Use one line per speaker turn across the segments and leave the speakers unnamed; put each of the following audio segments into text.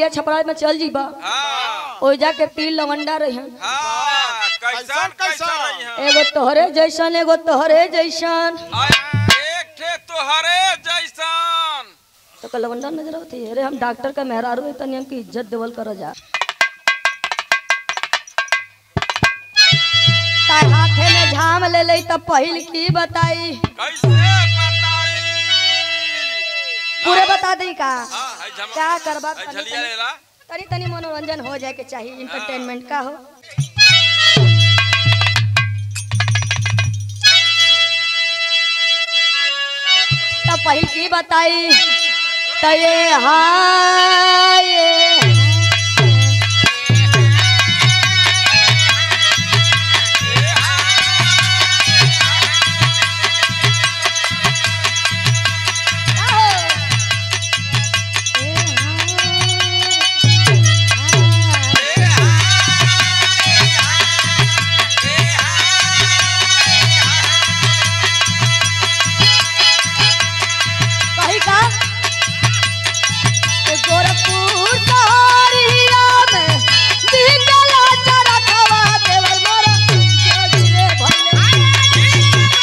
के छपरा में चल जीबा
हाँ
ओ जाके पी लवंडा रही
हाँ कैसन कैसन रही हैं
एगो तोहरे जैसन एगो तोहरे जैसन
आय, एक ठे तोहरे जैसन
तो का लवंडा नजर होती है अरे हम डॉक्टर का मेहरारू है तनी हमकी इज्जत देवल कर जा तार हाथे में झाम ले ले तब पहिल की बताई
कैसे बताई
पूरे बता दी का
हाँ है झम
क्या करबा
है
तनी
झलिया
तनी
लेला
तनी तनी मनोरंजन हो जाए के चाहिए इंटरटेनमेंट का हो तो पहिल की बताई तो ये हाय कही का ए गोरखपुर तोरिया में दिंगला चरखवा देवर मोरा जगरे भले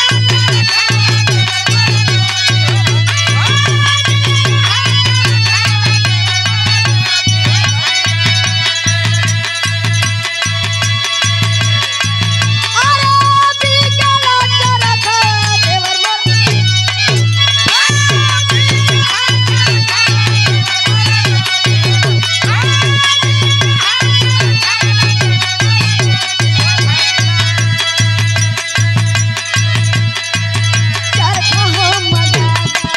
अरे दिंगला चरखवा देवर मोरा चरखा हो मजा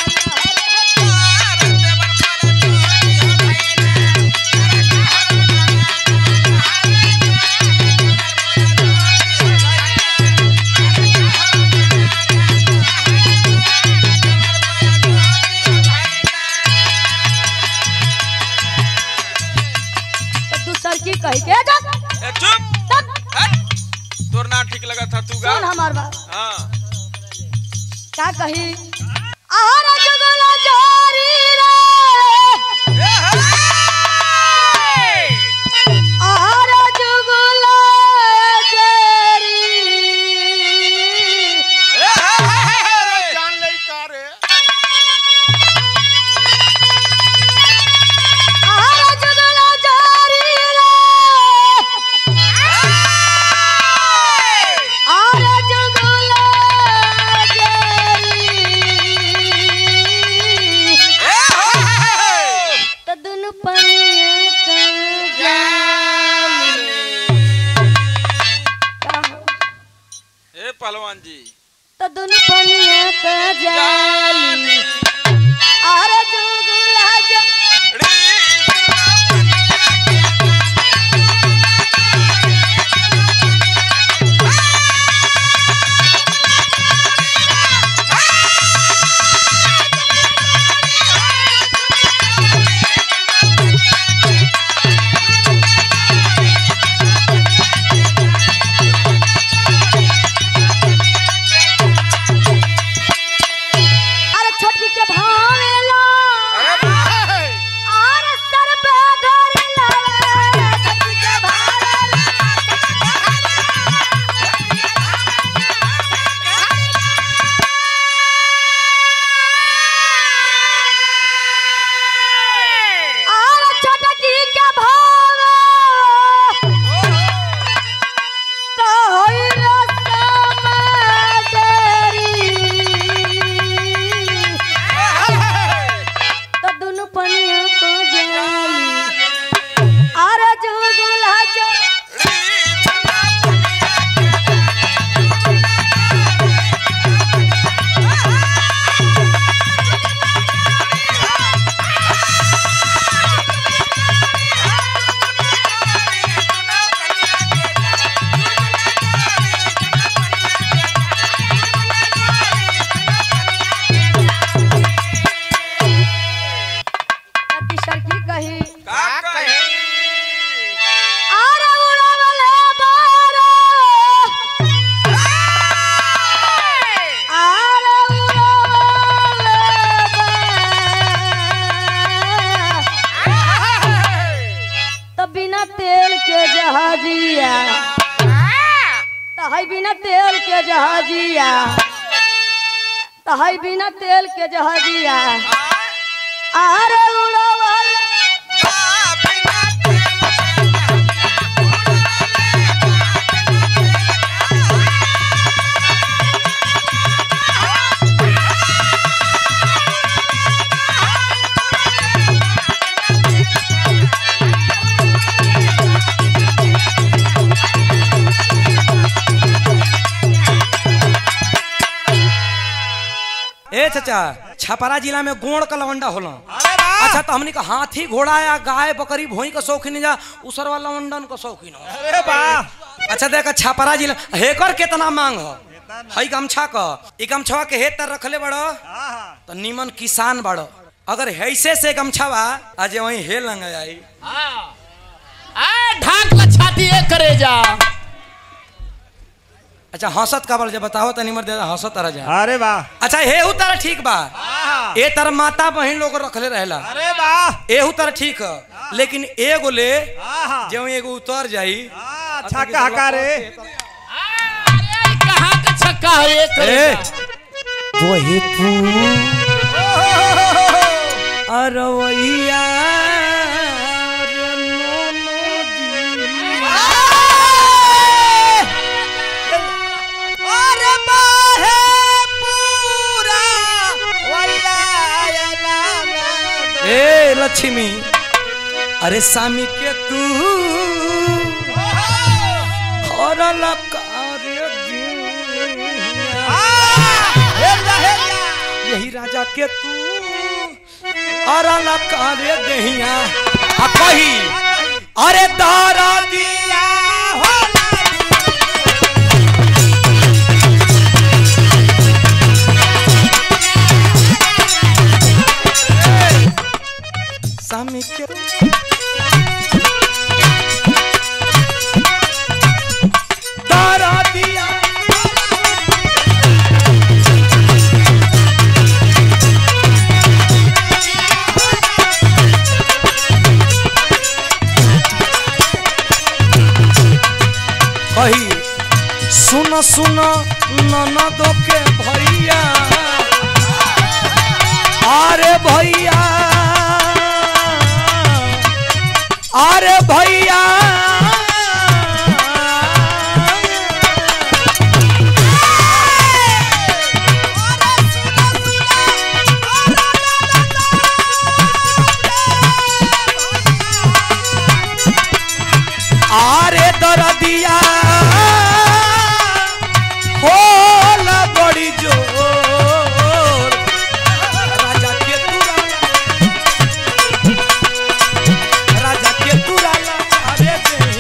दूसर की कही के जा
ए, चुप हट। तोर ना ठीक लगा था तू गा
सुन हमार बात
हाँ
का कही आहारा जुगला जारी रे आहारा जुगला जारी
जान ले का रे
आहारा जुगला जारी रे आहारा जुगला जारी तो दुनु पनिया का जाली का हो?
ए पहलवान जी
तो दुनु पनिया का जाली आहारा जुगला जारी अरे छोटकी के तहाई बिना तेल के जहाजिया तहाई बिना तेल के जहाजिया आरे उड़ावल
ए चाचा छपरा जिला में गोड़ का लवंडा होला
अरे वाह
अच्छा तो हमने का हाथी घोड़ा या गाय बकरी भोई का शौकीन जा उसर वाला लवंडन का शौकीन हो
अरे वाह
अच्छा देख छपरा जिला हेकर केतना मांग हो हई गमछा क ई गमछवा के हेत तर रखले बड़ो तो निमन किसान बड़ो अगर हैसे से गमछा बा आज वही हे लंग आई
आए ढाक ला छाती एक करे जा
अच्छा हंसत का बल जे बताओ तनी मर दे हंसत तरह जा
अरे वाह
अच्छा हेहू तारा ठीक बा ए तर माता बहन लोग रखले रहेला
अरे वाह
एहू तर ठीक है लेकिन एगो ले
आहा।
जो एगो उतर जाई
अच्छा कहा रे
अरे कहाँ का छक्का है एक करे
ए,
जा।
वही अरवैया रे नोनो दी।
अरे बाहे पूरा
ए लक्ष्मी अरे स्वामी के तू हरल कार्य दिया। यही राजा के तू हरल कार्य दहिया आ कही अरे दारा दिया स्वामी के दारा दिया कही सुन सुन ननद के भैया अरे भैया अरे भैया आरे दरदिया होला बड़ी जोर राजा के तुराला राजा के तुराला अरे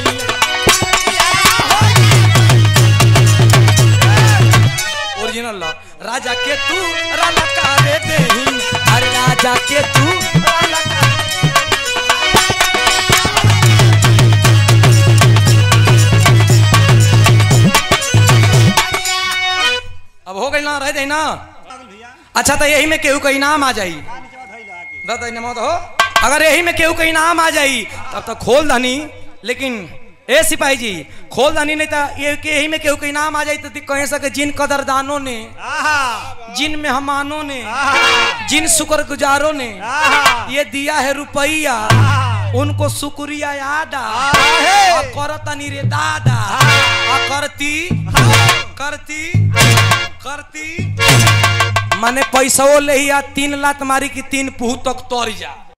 ओरिजिनल ला राजा के तू राला कारे देही अरे राजा के तू राला का अब हो गई ना रह जाई ना अच्छा तो यही में केहू का इनाम आ जाई दादा इनाम हो अगर यही में केहू का इनाम आ जाई तब तो खोल दनी लेकिन ए सिपाही जी खोल दनी नहीं तो ये के यही में केहू का इनाम आ जाई तो ती कहे सके जिन कदरदानों ने जिन मेहमानों ने जिन शुक्रगुजारों ने ये दिया है रुपया उनको शुक्रिया यादा आ करतनी रे दादा आ करती करती करती माने पैसो ले ही आ तीन लात मारी की तीन पुह तक तर जा